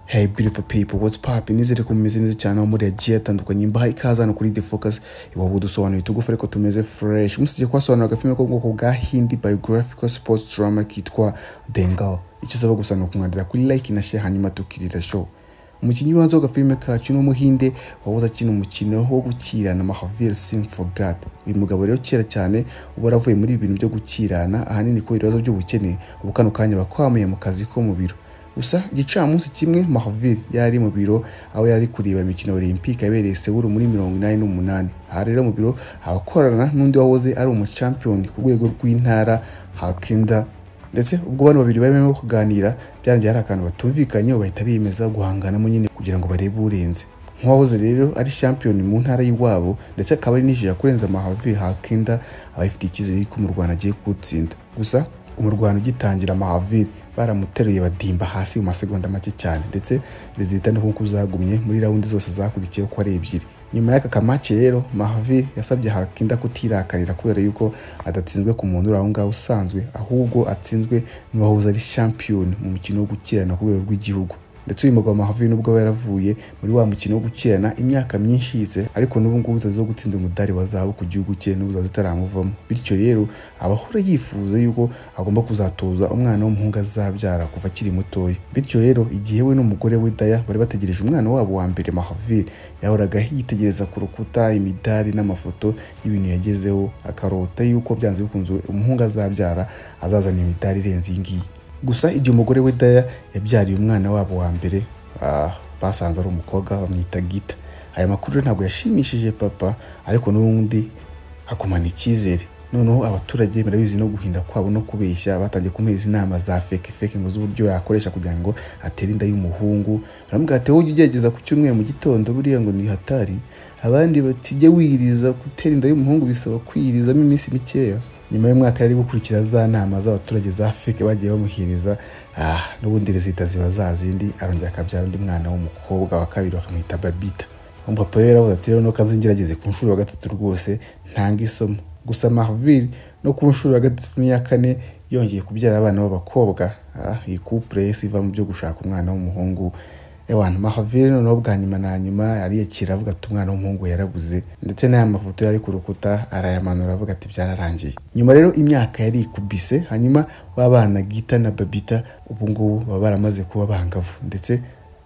Hey beautiful people, what's popping? Nizere ko mumeze neza cyane aho muri yagiye atandukanye mbaha ikaze hano kuri The Focus iwaba udusobanuriye tugufare ko tumeze fresh umusije kwasobanura agafilme ko mu bwoko bwa Hindi biographical sports drama kitwa Dengal icyo usaba gusa ni ukumwandira kuri like na share hanyuma tukirira show umukinnyi w'ubanza w'agafilime kacu ni umuhinde wahoze akina umukino wo gukirana mahavir sing for god uyu mugabo rero kera cyane uba yaravuye muri ibi bintu byo gukirana ahanini kubera ibibazo by'ubukene ubu kano kanya bakwamuye mu kazi ko mu biro gusa igicamunsi kimwe mahavir yari mu biro aho yari kureba imikino olympique yabereye sewuru muri mirongo inani n'umunani aha rero mu biro abakorana n'undi wahoze ari umucampiyoni ku rwego rw'intara hakinda ndetse ubwo abantu babiri barimo kuganira byarangiye hari akantu batumvikanye bahita biyemeza guhanganamo nyine kugira ngo barebe urenze nk'uwahoze rero ari shampiyoni mu ntara y'iwabo ndetse akaba ari nijira kurenza amahavi hakinda aba afite icyizere yuko umurwana agiye kuwutsinda gusa umurwano ugitangira mahaviri baramuteruye badimba hasi mu masegonda make cyane ndetse rezita ni nk'uko zagumye muri rawundi zose zakurikiyeho ko ari ebyiri nyuma y'aka kamace rero mahaviri yasabye hakinda kutirakarira kubera yuko adatsinzwe ku muntu uri aho ngaho usanzwe ahubwo atsinzwe n'uwahoze ari shampiyoni mu mukino wo gukirana ku rwego rw'igihugu ndetse uyu mugabo Mahavir nubwo aba yaravuye muri wa mukino wo gukirana imyaka myinshi yize ariko n'ubu ngubu zo gutsinda umudari wa zahabu ku gihugu cye n'ubu zitaramuvamo bityo rero abahora yifuza yuko agomba kuzatoza umwana w'umuhungu azabyara kuva akiri mutoya bityo rero igihe we n'umugore we Daya bari bategereje umwana wabo wa mbere Mahavir yahoraga yitegereza ku rukuta imidari n'amafoto y'ibintu yagezeho akarota yuko byanze bikunze umuhungu azabyara azazana imidari irenze iyi ngiyi gusa igihe umugore we daya yabyariye umwana wabo wa mbere ah, basanze ari umukobwa bamwita gita aya makuru ntabwo yashimishije papa ariko n'ubundi akumana icyizere noneho abaturage barabizi no guhinda kwabo no kubeshya batangiye kumuhereza inama za feke feke ngo z'uburyo yakoresha kugira ngo atere inda y'umuhungu baramubwira ati wowe ujye ugerageza ku cyumweru mu gitondo buriya ngo ni hatari abandi bati ujye wiyiriza gutera inda y'umuhungu bisaba kwiyirizamo iminsi mikeya nyuma y'umwaka yari gukurikira za nama z'abaturage za feke bagiye bamuhiriza ah, n'ubundi rezita ziba za zindi arongera akabyara undi mwana w'umukobwa wa kabiri bakamwita babita umupapa we yaravuze ati rero nuko azingerageze ku nshuro ya gatatu rwose ntanga isomo gusa mahaviri no ku nshuro ya gatatu n'iya kane yongeye kubyara abana b'abakobwa ah, iyi couple yesi iva mu byo gushaka umwana w'umuhungu ewana mahaviri noneho bwa nyuma na nyuma ariyakira avuga ati umwana w'umuhungu yarabuze ndetse n'aya mafoto yari ku rukuta arayamanura avuga ati byararangiye nyuma rero imyaka yari ikubise hanyuma w'abana gita na babita ubu ngubu baba baramaze kuba bangavu ndetse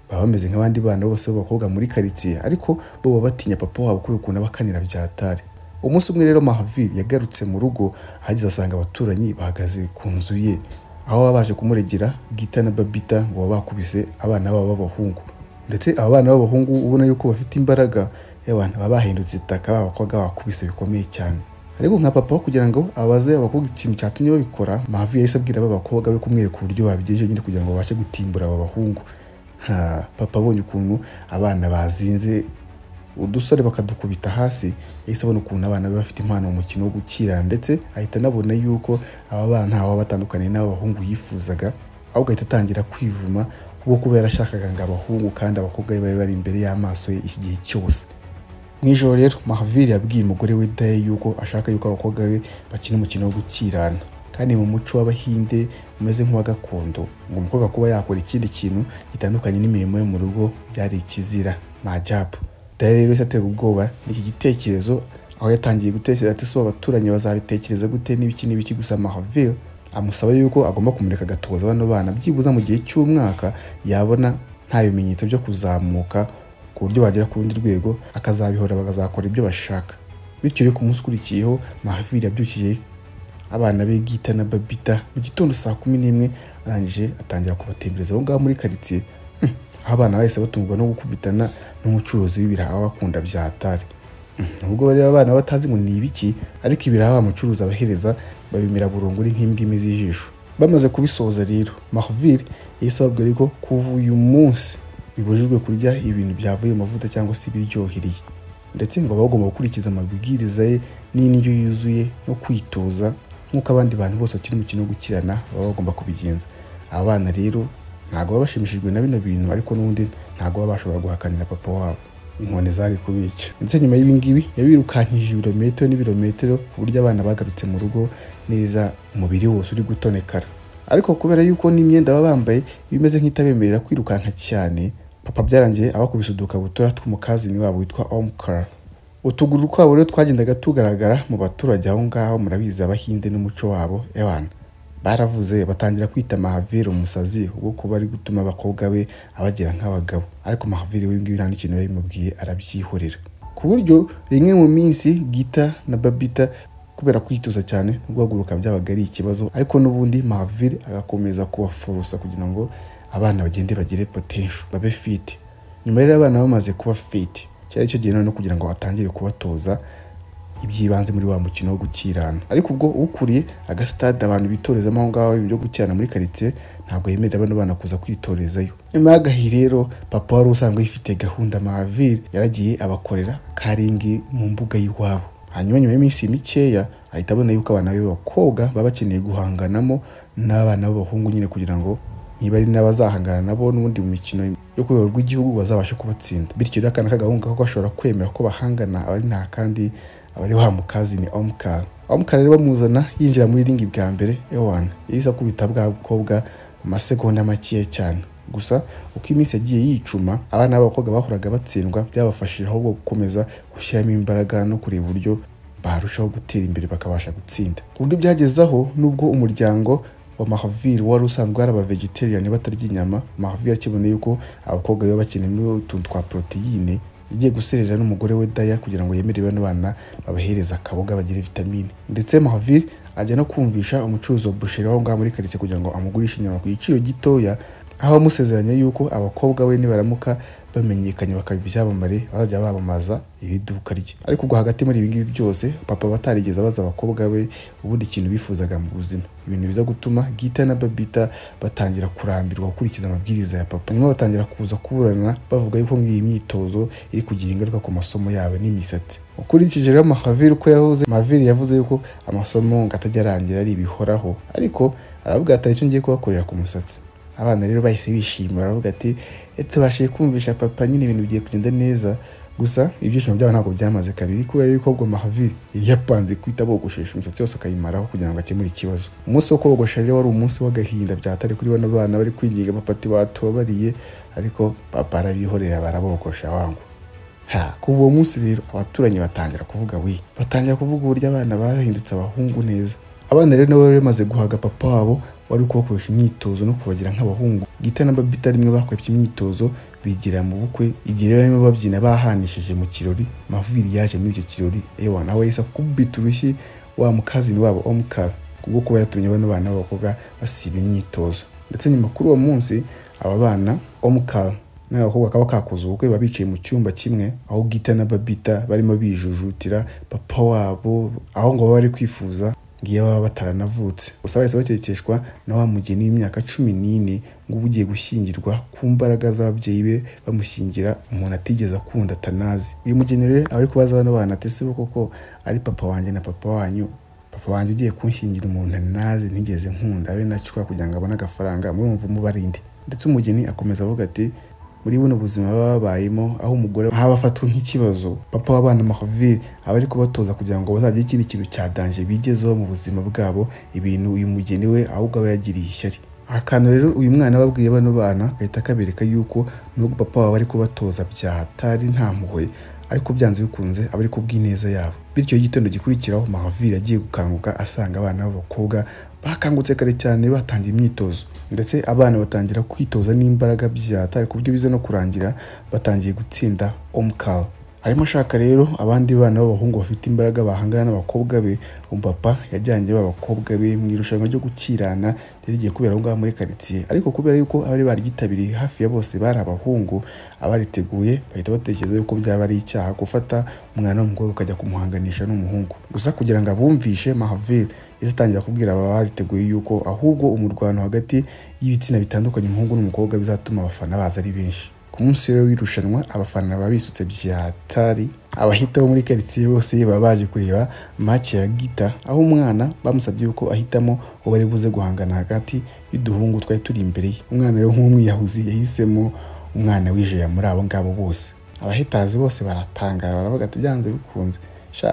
baba bameze nk'abandi bana bose b'abakobwa muri karitsiye ariko bo baba batinya papa wabo kubera ukuntu abakanira byatari umunsi umwe rero mahaviri yagarutse mu rugo ahageze asanga abaturanyi bahagaze ku nzu ye aho baba baje kumuregera gita na babita ngo baba bakubise abana babo b'abahungu ndetse aba bana b'abahungu ubona yuko bafite imbaraga y'abantu baba bahindutse itaka babakobwa bakubise bikomeye cyane ariko nka papa kugira ngo abaze abakobwa ikintu cyatumye babikora mavi yahise abwira aba bakobwa be kumwereka uburyo babigenje nyine kugira ngo babashe gutimbura aba bahungu ha papa abonye ukuntu abana bazinze udusore bakadukubita hasi yahise abona ukuntu abana be bafite impano mu mukino wo gukira ndetse ahita anabona yuko aba bana ntawe batandukaniye n'abahungu yifuzaga ahubwo ahita atangira kwivuma kuko kuba yarashakaga ngo abahungu kandi abakobwa be babe bari imbere y'amaso ye iki gihe cyose mu ijoro rero mahaviri yabwiye umugore we daye yuko ashaka yuko abakobwa be bakina umukino wo gukirana kandi mu muco w'abahinde umeze nk'uwa gakondo ngo umukobwa kuba yakora ikindi kintu gitandukanye n'imirimo yo mu rugo byari ikizira majabu daya rero yaterwa ubwoba n'iki gitekerezo aho yatangiye gutekereza ati so abaturanyi bazabitekereza gute n'ibiki n'ibiki gusa mahavil amusaba yuko agomba kumureka agatoza bano bana byibuze mu gihe cy'umwaka yabona nta bimenyetso byo kuzamuka ku buryo bagera ku rundi rwego akazabihora bakazakora ibyo bashaka bityo rero ku munsi ukurikiyeho mahavil yabyukiye abana be gita na babita mu gitondo saa kumi n'imwe arangije atangira kubatembereza aho ngaho muri karitsiye aho abana bahise batungwa no gukubitana n'umucuruzi w'ibiraha bakunda bya atari nubwo bari abana batazi ngo ni ibiki ariko ibiraha bamucuruza abahereza babimira burungu ari nk'imbwimi z'ijisho bamaze kubisoza rero mahaviri yahise ababwira ko kuva uyu munsi bibujijwe kurya ibintu byavuye mu mavuta cyangwa se ibiryohereye ndetse ngo baba bagomba gukurikiza amabwiriza ye n'indyo yuzuye no kwitoza nk'uko abandi bantu bose bakiri umukino wo gukirana baba bagomba kubigenza aba bana rero ntabwo baba bashimishijwe na bino bintu ariko n'ubundi ntabwo baba bashobora guhakanira papa wabo inkoni zari kubica ndetse nyuma y'ibingibi yabirukankije ibirometero n'ibirometero ku buryo abana bagarutse mu rugo neza umubiri wose uri gutonekara ariko kubera yuko n'imyenda baba bambaye iba imeze nk'itabemerera kwirukanka cyane papa byarangiye abakubise udukabutura tw'umukazini wabo witwa omukara utuguru twabo rero twagendaga tugaragara mu baturage aho ngaho murabizi abahinde n'umuco wabo ewana baravuze batangira kwita mahaviri umusazi ubwo kuba ari gutuma abakobwa be abagira nk'abagabo ariko mahaviri we ngibi nta n'ikintu yabimubwiye arabyihorera ku buryo rimwe mu minsi gita na babita kubera kwitoza cyane no guhaguruka byabaga ari ikibazo ariko n'ubundi mahaviri agakomeza kubaforosa kugira ngo abana bagende bagire potential babe fit nyuma rero abana bamaze kuba fit cyari cyo gihe no kugira ngo atangire kubatoza iby'ibanze muri wa mukino wo gukirana ariko ubwo ukuriye agasitade abantu bitorezamo aho ngaho ibyo gukirana muri karitsiye ntabwo yemerera bano bana kuza kwitorezayo nyuma y'agahe rero papa wari usanzwe yifite gahunda mahaviri yaragiye abakorera karingi mu mbuga y'iwabo hanyuma nyuma y'iminsi mikeya ahita abona yuko abana be b'abakobwa baba bakeneye guhanganamo n'abana b'abahungu nyine kugira ngo niba ari n'abazahangana nabo n'ubundi mu mikino yo ku rwego rw'igihugu bazabashe kubatsinda bityo rero akana k'agahungu kako gashobora kwemera ko bahangana abari nta kandi abari wa mukazi ni omukara omukara rero bamuzana yinjira muri ringi bwa mbere ewana yahise akubita bwa bukobwa mu masegonda makeya cyane gusa uko iminsi yagiye yicuma abana b'abakobwa bahoraga batsindwa byabafashije ahubwo gukomeza gushyiramo imbaraga no kureba uburyo barushaho gutera imbere bakabasha gutsinda ku buryo byageze aho n'ubwo umuryango wa mahaviri wari usanzwe ari aba vegetarian batarya inyama mahaviri akiboneye yuko abakobwa baba bakeneye utuntu twa poroteyine yagiye guserera n'umugore we daya kugira ngo yemerere bano bana babahereza akaboga bagire vitamine ndetse mahaviri ajya no kumvisha umucuruzi wa busheri aho ngaho muri karitsiye kugira ngo amugurishe inyama ku giciro gitoya aho amusezeranya yuko abakobwa be nibaramuka bamenyekanye bakaba ibyamamare bazajya bamamaza iri duka rye ariko ubwo hagati muri ibi ngibi byose papa batarigeze abaza abakobwa be ubundi ikintu bifuzaga mu buzima ibintu biza gutuma gita na babita batangira kurambirwa gukurikiza amabwiriza ya papa nyuma batangira kuza kuburana bavuga yuko ngiyi myitozo iri kugira ingaruka ku masomo yabo n'imisatsi ukurikije rero mahaviri uko yahoze mahaviri yavuze yuko amasomo ngo atajya arangira ari ibihoraho ariko aravuga atari cyo ngiye kubakorera ku musatsi abana rero bahise bishima baravuga ati tubashije kumvisha papa nyine ibintu bigiye kugenda neza gusa ibyishimo byabo ntabwo byamaze kabiri kubera yuko ubwo mahaviri yari yapanze kwita bogoshesha umusatsi wose akayimaraho kugira ngo akemure ikibazo umunsi wo kogosha rero wari umunsi w'agahinda byatari kuri bano bana bari kwigiga papa ati watubabariye ariko papa arabihorera barabogosha wangu ha kuva uwo munsi rero abaturanyi batangira kuvuga we batangira kuvuga uburyo abana bahindutse abahungu neza abana rero nabo bari bamaze guhaga papa wabo wari kubakoresha imyitozo no kubagira nk'abahungu gita na babita rimwe bakwepye imyitozo bigira mu bukwe igihe barimo babyina bahanishije mu kirori maviri yaje muri icyo kirori ewa nawe yahise akubita urushyi wa mukazini wabo omukara kubwo kuba yatumye bano bana b'abakobwa basiba imyitozo ndetse nyuma kuri uwo munsi aba bana omukara n'abakobwa kaba kakoze ubukwe baba bicaye mu cyumba kimwe aho gita na babita barimo bijujutira papa wabo aho ngo baba bari kwifuza ngiyo baba bataranavutse gusa bahise bakekeshwa na wa mugeni w'imyaka cumi n'ine ngubu ugiye gushyingirwa ku mbaraga z'ababyeyi be bamushyingira umuntu atigeze akunda atanazi uyu mugeni rero aba ari kubaza bano bana ati sibo koko ari papa wanjye na papa wanyu papa wanjye ugiye kunshyingira umuntu ntanazi ntigeze nkunda abe nacukura kugira ngo abone agafaranga murumva umubarinde ndetse umugeni akomeza avuga ati muri buno buzima baba babayemo aho umugore aba afatwa nk'ikibazo papa w'abana mahaviri aba ari kubatoza kugira ngo bazagire ikindi kintu cya danje bigezeho mu buzima bwabo ibintu uyu mugeni we ahubwo aba yagiriye ishyari akantu rero uyu mwana ababwiye bano bana gahita kabereka yuko nubwo papa waba ari kubatoza byahatari nta mpuhwe ariko byanze bikunze aba ari kubw'ineza yabo bityo igitondo gikurikiraho mahaviri agiye gukanguka asanga abana b'abakobwa bakangutse kare cyane batangiye imyitozo ndetse abana batangira kwitoza n'imbaraga byatari ku buryo biza no kurangira batangiye gutsinda omukara arimo ashaka rero abandi bana b'abahungu bafite imbaraga bahangana n'abakobwa be umupapa yajyanye b'abakobwa be mu irushanwa ryo gukirana rero igiye kubera aho ngaho muri karitsiye ariko kubera yuko abari baryitabiriye hafi ya bose bari abahungu abariteguye bahita batekereza yuko byaba ari icyaha gufata umwana w'umukobwa ukajya kumuhanganisha n'umuhungu gusa kugira ngo abumvishe mahaveri yahise atangira kubwira aba bariteguye yuko ahubwo umurwano hagati y'ibitsina bitandukanye umuhungu n'umukobwa bizatuma abafana baza ari benshi ku munsi rero w'irushanwa abafana baba bisutse byatari abahita bo muri karitsiye bose baba baje kureba make ya gita aho umwana bamusabye yuko ahitamo uwo ari buze guhangana hagati y'uduhungu twari turi imbere ye umwana rero nk'umwiyahuzi yahisemo umwana wijera muri abo ngabo bose abahitazi bose baratangara baravuga ati byanze bikunze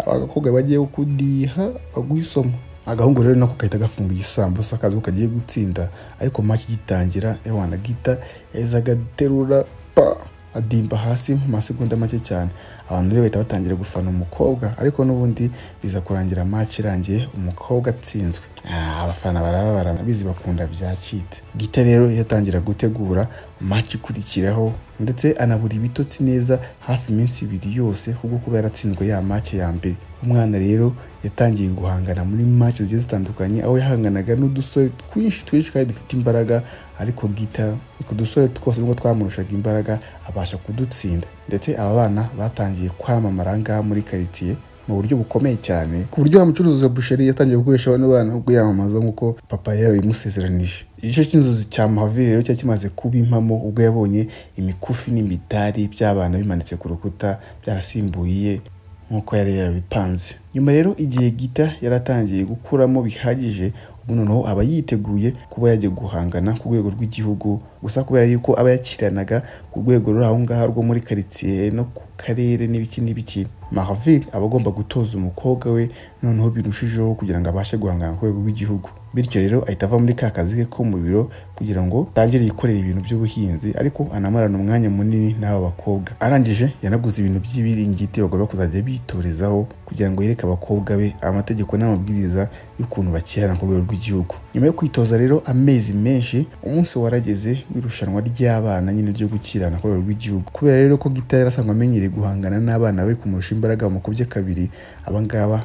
abakobwa bagiye kudiha baguha isomo agahungu rero nako gahita gafunga igisambusa akazi kagiye gutsinda ariko make igitangira ewana gita yahise agaterura pa adimba hasi mu masegonda make cyane abantu rero bahita batangira gufana umukobwa ariko n'ubundi biza kurangira match irangiye umukobwa atsinzwe Ah, abafana barababara bizi bakunda byacitse gite rero yatangira gutegura match ikurikiraho ndetse anabura ibitotsi neza hafi iminsi ibiri yose kubwo kuba yaratsinzwe ya match ya mbere umwana rero yatangiye guhangana muri match zigiye zitandukanye aho yahanganaga n'udusore twinshi twinshi kandi dufite imbaraga ariko gita utwo dusore twose nubwo twamurushaga imbaraga abasha kudutsinda ndetse aba bana batangiye kwamamara ngaha muri karitsiye mu buryo bukomeye cyane ku buryo wa mucuruzi wa busheri yatangiye gukoresha bano bana ubwo yamamaza nk'uko papa yari yabimusezeranije igice cy'inzozi cya mahaviri rero cyari kimaze kuba impamo ubwo yabonye imikufi n'imidari by'abana bimanitse ku rukuta byarasimbuye nk'uko yari yarabipanze nyuma rero igihe gita yaratangiye gukuramo bihagije ubu noneho aba yiteguye kuba yajya guhangana ku rwego rw'igihugu gusa kubera yuko aba yakiranaga ku rwego ruri aho ngaho rwo muri karitsiye no ku karere n'ibiki n'ibiki mahavir aba agomba gutoza umukobwa we noneho birushijeho kugira ngo abashe guhangana ku rwego rw'igihugu bityo rero ahita ava muri ka kazi ke ko mu biro kugira ngo atangire yikorera ibintu by'ubuhinzi ariko anamarana umwanya munini n'aba bakobwa arangije yanaguze ibintu by'ibiringiti bagomba kuzajya bitorezaho kugira ngo yereke abakobwa be amategeko n'amabwiriza y'ukuntu bakirana ku rwego rw'igihugu nyuma yo kwitoza rero amezi menshi umunsi warageze w'irushanwa ry'abana nyine ryo gukirana ku rwego rw'igihugu kubera rero ko gita yari asanzwe amenyereye guhangana n'abana bari kumurusha imbaraga mu kubye kabiri abangaba aba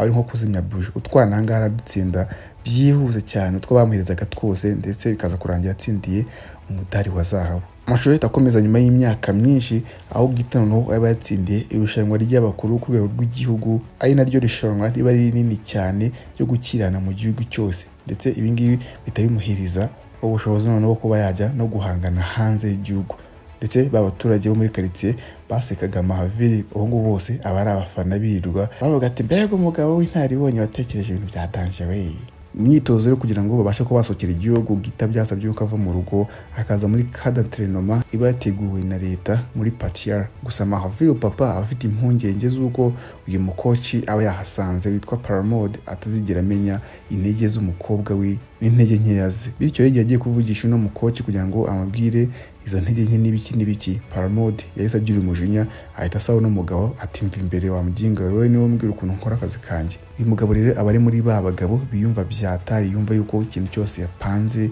ari nko kuzimya buji utwana aha ngaha aradutsinda byihuse cyane utwo bamuherezaga twose ndetse bikaza kurangira atsindiye umudari wa zahabu amashusho ahita akomeza nyuma y'imyaka myinshi aho gita noneho aba yatsindiye irushanwa ry'abakuru ku rwego rw'igihugu ari naryo rushanwa riba ari rinini cyane ryo gukirana mu gihugu cyose ndetse ibi ngibi bihita bimuhereza ubushobozi noneho kuba yajya no guhangana hanze y'igihugu ndetse ba baturage bo muri karitsiye basekaga mahaviri ubu ngubu bose aba ari abafana birirwa bavuga ati mbega umugabo w'inararibonye watekereje ibintu bya danje we imyitozo yo kugira ngo babashe kuba basohokera igihugu gita byasabye yuko ava mu rugo akaza muri kada terenoma iba yateguwe na leta muri patiyara gusa mahaviri papa aba afite impungenge z'uko uyu mukoci aba yahasanze witwa paramode atazigera amenya intege z'umukobwa we n'intege nkeya ze bityo y'igihe agiye kuvugisha uno mukoci kugira ngo amabwire izo ntege nke n'ibiki n'ibiki paramode yahise agira umujinya ahita asaba uno mugabo ati mva imbere wa mbyinga wowe niwe mbwira ukuntu nkora akazi kanjye uyu mugabo rero aba ari muri ba bagabo biyumva byatari yumva yuko ikintu cyose yapanze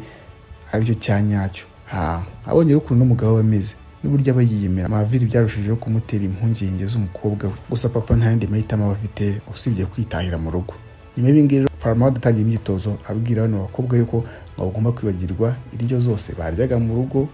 aricyo cya nyacyo ha abonye rero ukuntu uno mugabo aba ameze n'uburyo aba yiyemera amaviri byarushijeho kumutera impungenge z'umukobwa we gusa papa nta yandi mahitamo aba afite usibye kwitahira mu rugo nyuma y'ibingibi rero paramount atangiye imyitozo abwira bano bakobwa yuko bagomba kwibagirwa iryo zose baryaga mu rugo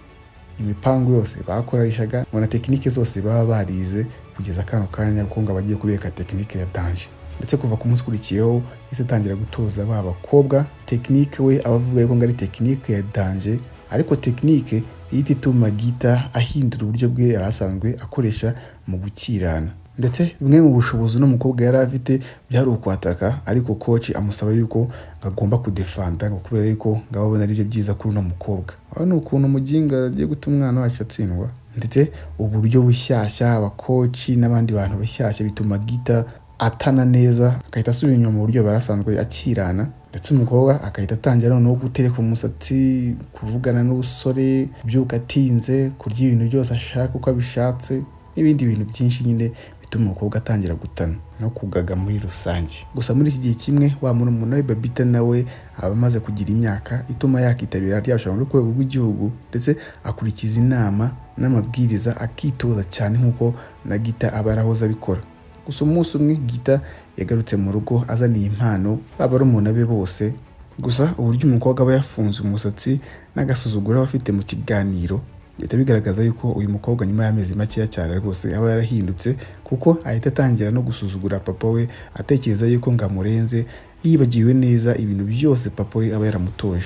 imipangu yose bakoreshaga ngo na tekinike zose baba barize kugeza kano kanya kuko ngo abagiye kubika tekinike ya danje ndetse kuva ku munsi ukurikiyeho yahise atangira gutoza ba bakobwa tekinike we aba avuga yuko ngo ari tekinike ya danje ariko tekinike ihita ituma gita ahindura uburyo bwe yari asanzwe akoresha mu gukirana ndetse bimwe mu bushobozi uno mukobwa yari afite byari ukwataka ariko koci amusaba yuko ngo agomba kudefanda ngo kubera yuko ngo ababona aribyo byiza kuri uno mukobwa aho ni ukuntu muginga agiye guta umwana wacu atsindwa ndetse uburyo bushyashya abakoci n'abandi bantu bashyashya bituma gita atana neza agahita asubira inyuma mu buryo yari asanzwe akirana ndetse umukobwa agahita atangira noneho gutereka umusatsi kuvugana n'ubusore kubyuka atinze kurya ibintu byose ashaka uko abishatse n'ibindi bintu byinshi nyine bituma umukobwa atangira gutana no kugaga muri rusange gusa muri iki gihe kimwe wa murumuna we babita nawe aba amaze kugira imyaka ituma yakitabira rya rushanwa rwo ku rwego rw'igihugu ndetse akurikiza inama n'amabwiriza akitoza cyane nk'uko na gita aba arahoze abikora gusa umunsi umwe gita yagarutse mu rugo azaniye impano baba barumuna be bose gusa uburyo umukobwa aba yafunze umusatsi n'agasuzuguro aba afite mu kiganiro bihita bigaragaza yuko uyu mukobwa nyuma y'amezi makeya cyane rwose aba yarahindutse kuko ahita atangira no gusuzugura papa we atekereza yuko ngo amurenze yibagiwe neza ibintu byose papa we aba yaramutoje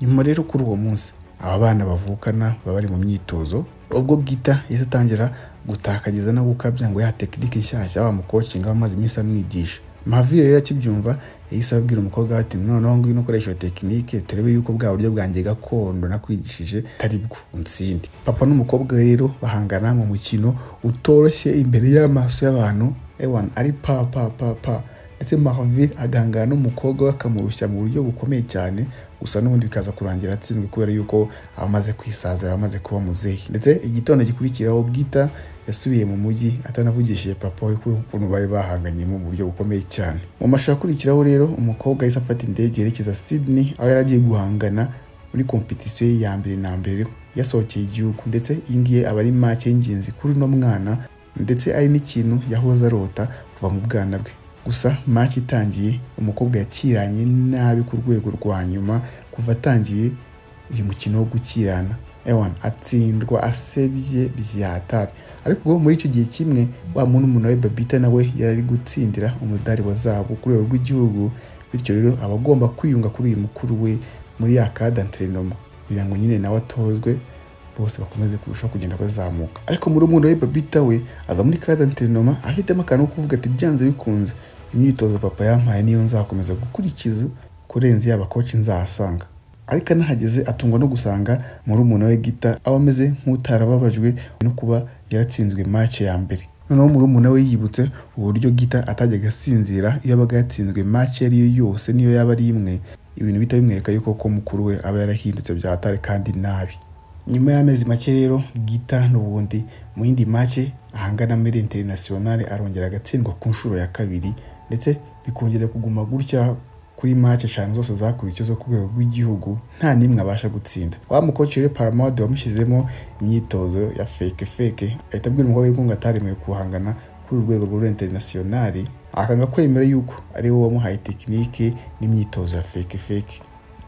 nyuma rero kuri uwo munsi aba bana bavukana baba bari mu myitozo ubwo gita yahise atangira gutakagiza no gukabya ngo ya tekinike nshyashya bamukocinga bamaze iminsi amwigisha mahavire rero akibyumva yahise abwira umukobwa we ati noneho ngwino ukoresha iyo tekinike turebe yuko bwa buryo bwanjye gakondo nakwigishije atari bwo unsindi papa n'umukobwa rero bahangana mu mukino utoroshye imbere y'amaso y'abantu ewan ari pa pa pa pa ndetse Marvin agangana n'umukobwa we akamurushya mu buryo bukomeye cyane gusa n'ubundi bikaza kurangira atsinzwe kubera yuko amaze kwisazira amaze kuba muzehe ndetse igitondo gikurikiraho bwita yasubiye mu mujyi atanavugishije papa we ko ukuntu bari bahanganye mu buryo bukomeye cyane mu mashusho akurikiraho rero umukobwa yahise afata indege yerekeza Sydney aho yari agiye guhangana muri kompetisiyo ye ya mbere na mbere yasohokeye igihugu ndetse iyi ngiyi aba ari make y'ingenzi kuri uno mwana ndetse ari n'ikintu yahoze arota kuva mu bwana bwe gusa make itangiye umukobwa yakiranye nabi ku rwego rwa nyuma kuva atangiye uyu mukino wo gukirana ewana atsindwa asebye byatabi ariko ubwo muri icyo gihe kimwe wa muntu umuntu we babita nawe yari ari gutsindira umudari wa zahabu ku rwego rw'igihugu bityo rero aba agomba kwiyunga kuri uyu mukuru we muri ya kadanterinoma kugira ngo nyine nawe atozwe bose bakomeze kurushaho kugenda bazamuka ariko muri umundo we babita we aza muri kadanterinoma afitemo akantu ko kuvuga ati byanze bikunze imyitozo papa yampaye niyo nzakomeza gukurikiza kurenza yaba koci nzahasanga ariko anahageze atungwa no gusanga muri umuntu we gita aho ameze nk'utarababajwe no kuba yaratsinzwe mace ya mbere noneho muri umuntu we yibutse uburyo gita atajyaga asinzira iyo abaga yatsinzwe mace iyo ari yo yose niyo yaba ari imwe ibintu bihita bimwereka yuko ko mukuru we aba yarahindutse byatare kandi nabi nyuma y'amezi make rero gita n'ubundi mu yindi mace ahangana muri interinasiyonale arongera agatsindwa ku nshuro ya kabiri ndetse bikongera kuguma gutya kuri match eshanu zose zakurikiye zo ku rwego rw'igihugu nta n'imwe abasha gutsinda wa mukoci rero paramode wamushyizemo imyitozo ya feke feke ahita abwira umukobwa yuko ngo ataremewe guhangana kuri uru rwego rwa interinasiyonari akanga kwemera yuko ari we wamuhaye tekinike n'imyitozo ya feke feke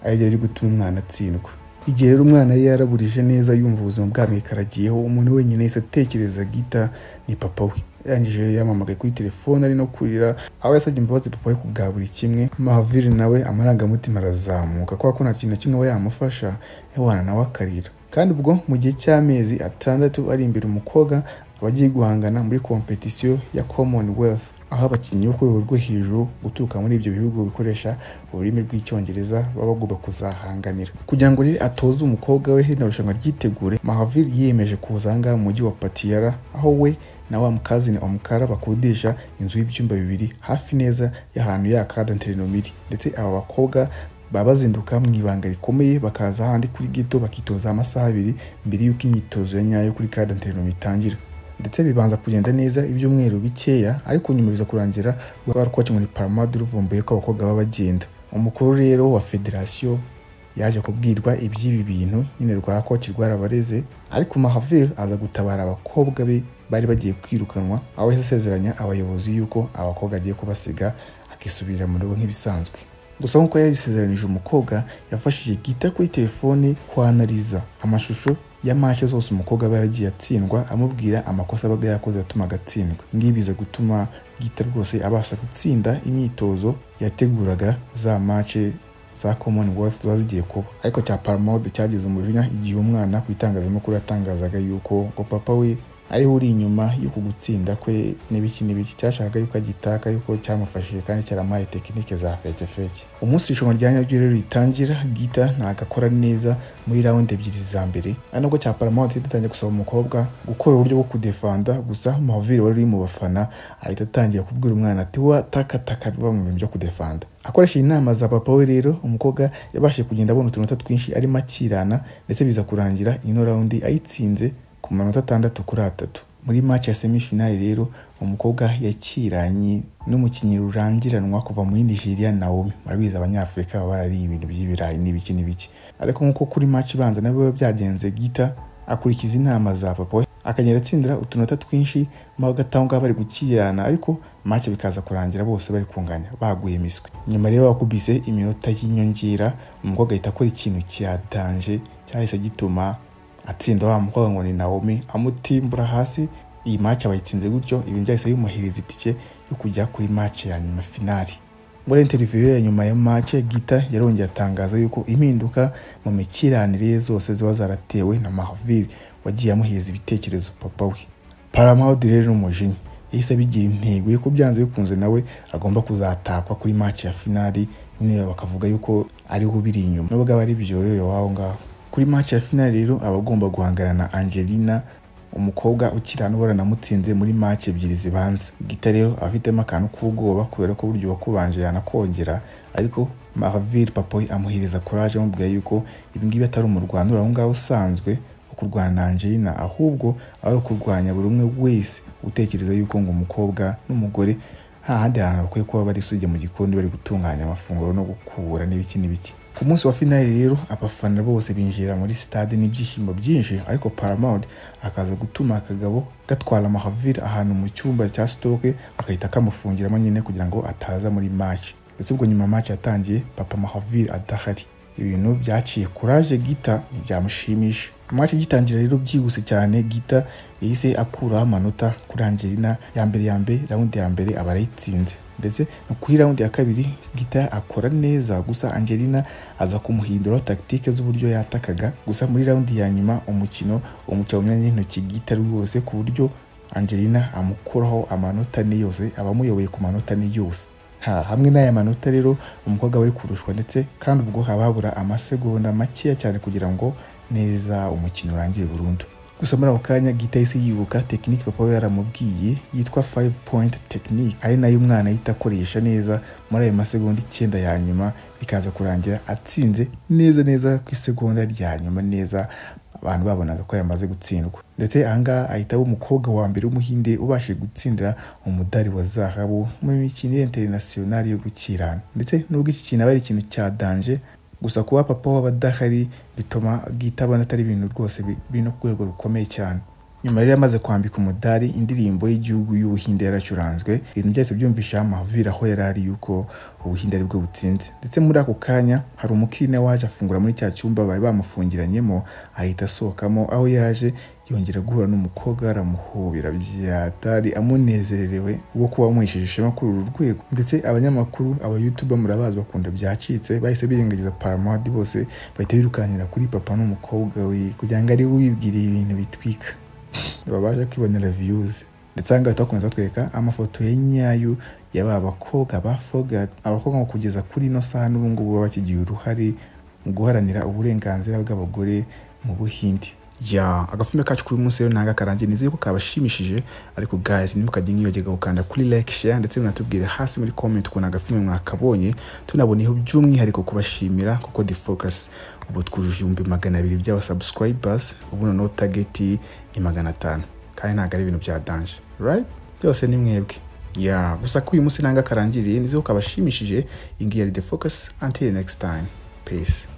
ariyo iri gutuma umwana atsindwa igihe rero umwana yari yaraburije neza yumva ubuzima bwamwikaragiyeho umuntu wenyine yahise atekereza gita ni papa we yarangije yamamagaye kuri telefone ari no kurira aho yasabye imbabazi papa we kubwa buri kimwe mahavire nawe amarangamutima arazamuka kubera ko nta kintu na kimwe aba yamufasha yawana nawe akarira kandi ubwo mu gihe cy'amezi atandatu ari imbere umukobwa aba agiye guhangana muri kompetisiyo ya commonwealth aho abakinnyi bo ku rwego rwo hejuru guturuka muri ibyo bihugu bikoresha ururimi rw'icyongereza baba bagomba kuzahanganira kugira ngo rero atoze umukobwa we rino rushanwa ryitegure mahavire yiyemeje kuza aha ngaha mu mujyi wa patiyara aho we na wa mukazini omukara bakodesha inzu y'ibyumba bibiri hafi neza y'ahantu ya kadanterinoma iri ndetse aba bakobwa baba bazinduka mu ibanga rikomeye bakaza ahandi kuri gito bakitoza amasaha abiri mbere y'uko imyitozo ya nyayo kuri kadanterinoma itangira ndetse bibanza kugenda neza ibyumweru bikeya ariko nyuma biza kurangira rwarwacu muri paramade ruvumbuye ko abakobwa baba bagenda umukuru rero wa federasiyo yaje kubwirwa iby'ibi bintu nyine rwa koci rwarabareze ariko mahavire aza gutabara abakobwa be bari bagiye kwirukanwa aho yahise asezeranya abayobozi yuko abakobwa agiye kubasiga akisubirira mu rugo nk'ibisanzwe gusa nk'uko yabisezeranije umukobwa yafashije gita kuri telefone kwanariza amashusho ya mace zose umukobwa aba yaragiye atsindwa amubwira amakosa abaga yakoze atuma agatsindwa ngibi biza gutuma gita rwose abasha gutsinda imyitozo yateguraga za mace za commonwealth ziba zigiye kuba ariko cya paramode cyageze umujinya igihe umwana ku itangazamakuru yatangazaga yuko ngo papa we ariho uri inyuma y'uku gutsinda kwe n'ibiki n'ibiki cyashaka yuko agitaka yuko cyamufashije kandi cyaramaye tekinike za feke feke umunsi irushanwa rya nyaryo rero ritangira gita ntabwo akora neza muri rawundi ebyiri za mbere ari nabwo cya paramount yatangiye gusaba umukobwa gukora uburyo bwo kudefanda gusa mahavire wari uri mu bafana ahita atangira kubwira umwana ati wa takataka vuba mu bintu byo kudefanda akoresheje inama za papa we rero umukobwa yabashije kugenda abona utunota twinshi arimo akirana ndetse biza kurangira ino rawundi ayitsinze ku manota atandatu kuri atatu muri match ya semifinali rero umukobwa yakiranye n'umukinnyi rurangiranwa kuva muri Nigeria Naomi murabizi abanyafurika baba ari ibintu by'ibirayi n'ibiki n'ibiki ariko nk'uko kuri match ibanza nabwo biba byagenze Gita akurikiza inama za papa we akagenda atsindira utunota twinshi magataho ngaho bari gukirana ariko match bikaza kurangira bose bari kunganya baguye imiswi nyuma rero bakubise iminota y'inyongera umukobwa ahita akora ikintu cyadanje cyahise gituma atsinda wa mukobwa ngo ni Naomi amutimbura hasi iyi match abayitsinze gutyo ibintu byahise bimuhereza itike yo kujya kuri match ya nyuma finali muri interview ya nyuma ya match Gita yarongeye atangaza yuko impinduka mu mikiranire ye zose ziba zaratewe na Mahavir wagiye amuhereza ibitekerezo papa we Paramount rero n'umujinya yahise abigira intego yuko byanze bikunze nawe agomba kuzatakwa kuri match ya finali nyine bakavuga yuko ariho ubiri inyuma nubwo aba ari byoyoyo waho ngaho kuri match ya finali rero aba agomba guhangana na Angelina umukobwa ukiri hano uhora namutsinze muri match ebyiri zibanza gita rero afitemo akantu k'ubwoba kubera ko buryo wakubanje yanakongera ariko Maravir Papoy amuhereza courage amubwira yuko ibingibi atari umurwanura aho ngaho usanzwe kurwana na Angelina ahubwo ari ukurwanya buri umwe wese utekereza yuko ngo umukobwa n'umugore nta handi hantu bakwiye kuba bari sujya mu gikoni bari gutunganya amafunguro no gukubura n'ibiki n'ibiki ku munsi wa finali rero abafana bose binjira muri stade n'ibyishimo byinshi ariko Paramount akaza gutuma akagabo gatwara Mahavir ahantu mu cyumba cya sitoke agahita kamufungiramo nyine kugira ngo ataza muri match ndetse ubwo nyuma match yatangiye Papa Mahavir adahari ibintu byaciye kuraje Gita ntibyamushimisha amace gitangira rero byihuse cyane gita yahise akuraho amanota kuri angelina ya mbere ya mbere rawundi ya mbere aba arayitsinze ndetse no kuri rawundi ya kabiri gita akora neza gusa angelina aza kumuhinduraho tagitike z'uburyo yatakaga gusa muri rawundi ya nyuma umukino umuca mu myanya y'intoki gita ari wose ku buryo angelina amukuraho amanota ni yose aba amuyoboye ku manota ni yose ha hamwe n'aya manota rero umukobwa bari kurushwa ndetse kandi ubwo haba habura amasegonda makeya cyane kugira ngo neza umukino urangire burundu gusa muri ako kanya gita yahise yibuka tekinike papa we yaramubwiye yitwa 5 point technique ari nayo umwana ahita akoresha neza muri ayo masegonda icyenda ya nyuma bikaza kurangira atsinze neza neza ku isegonda rya nyuma neza abantu babonaga ko yamaze gutsindwa ndetse ahangaha ahita aba umukobwa wa mbere w'umuhinde ubashije gutsindira umudari wa zahabu mu mikino interinasiyonari yo gukirana ndetse nubwo iki kintu aba ari ikintu cya danje gusa kuba papa waba adahari bituma gita abona atari ibintu rwose biri no ku rwego rukomeye cyane nyuma rero amaze kwambika umudari indirimbo y'igihugu y'ubuhinde yaracuranzwe ibintu byose byumvisha amavira aho yari ari yuko ubuhinde aribwo butsinze ndetse muri ako kanya hari umukiriya waje afungura muri cya cyumba bari bamufungiranyemo ahita asohokamo aho yaje yongera guhura n'umukobwa aramuhobera byatari amunezererewe wo kuba amuhesheje ishema kuri uru rwego ndetse abanyamakuru aba youtube murabazi bakunda byacitse bahise birengagiza paramount bose bahita birukankira kuri papa n'umukobwa we kugira ngo ariwe ubibwiriye ibintu bitwika babasha kwibonera viyuzi ndetse aha ngaha twakomeza twereka amafoto ya nyayo ya ba bakobwa ba fogati abakobwa ngo kugeza kuri ino saha n'ubu ngubu baba bakigiye uruhare mu guharanira uburenganzira bw'abagore mu buhinde ya agafilme kacu kuri munsi rero nanga karangiye nizeye ko kabashimishije ariko guys ntimukajye nk'ibagiga gukanda kuri like share ndetse munatubwire hasi muri comment ukuntu agafilme mwakabonye tunaboneyeho by'umwihariko kubashimira kuko the focus ubu twujuje ibihumbi magana abiri by'aba subscribers ubu noneho target ni magana atanu kandi ntabwo ari ibintu bya danje right byose ni mwebwe ya gusa ko uyu munsi nanga karangiriye nizeye ko kabashimishije iyi ngiyi yari the focus until next time peace